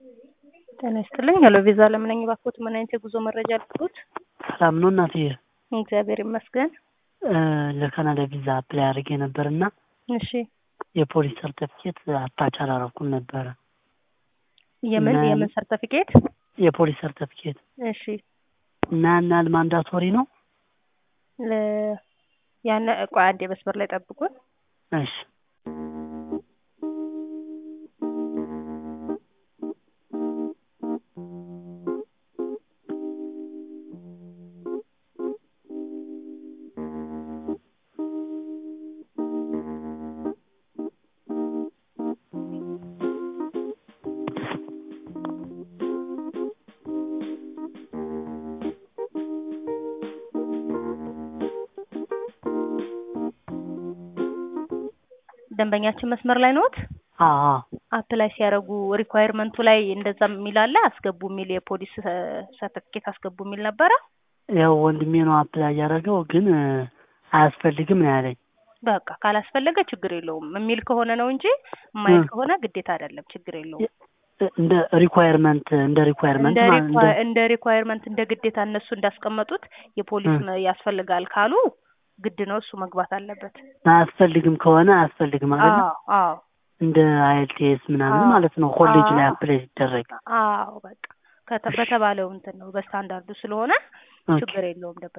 ጤና ይስጥልኝ። ሄሎ ቪዛ ለምን ነኝ? እባክዎት ምን አይነት የጉዞ መረጃ ልኩት? ሰላም ነው እናትዬ? እግዚአብሔር ይመስገን። ለካናዳ ቪዛ አፕላይ አድርጌ ነበር እና እሺ የፖሊስ ሰርተፊኬት አታች አላረኩም ነበረ። የምን እና- የምን ሰርተፊኬት? የፖሊስ ሰርተፊኬት እሺ እና ያን ያህል ማንዳቶሪ ነው? ለ- ያነ ቆይ አንዴ መስመር ላይ ጠብቁን። እሺ ደንበኛችን መስመር ላይ ነዎት? አዎ አዎ። አፕላይ ሲያደርጉ ሪኳየርመንቱ ላይ እንደዛ የሚል አለ አስገቡ የሚል የፖሊስ ሰርተፊኬት አስገቡ የሚል ነበረ። ያው ወንድሜ ነው አፕላይ ያደረገው ግን እ፣ አያስፈልግም ነው ያለኝ። በቃ ካላስፈለገ ችግር የለውም የሚል ከሆነ ነው እንጂ የማይል እ። ከሆነ ግዴታ አይደለም፣ ችግር የለውም። እንደ ሪኳየርመንት እንደ ሪኳየርመንት እንደ ማለት እንደ ሪኳ- እንደ ሪኳየርመንት እንደ ግዴታ እነሱ እንዳስቀመጡት የፖሊስ እ። መ- ያስፈልጋል ካሉ ግድ ነው እሱ መግባት አለበት። አያስፈልግም ከሆነ አያስፈልግም አይደለ? አዎ አዎ እንደ አይኤልቲኤስ ምናምን አዎ። ማለት ነው ኮሌጅ ላይ አዎ። አፕላይ ሲደረግ። አዎ በቃ ከተ- በተባለው እንትን ነው በስታንዳርዱ ስለሆነ ኦኬ። ችግር የለውም።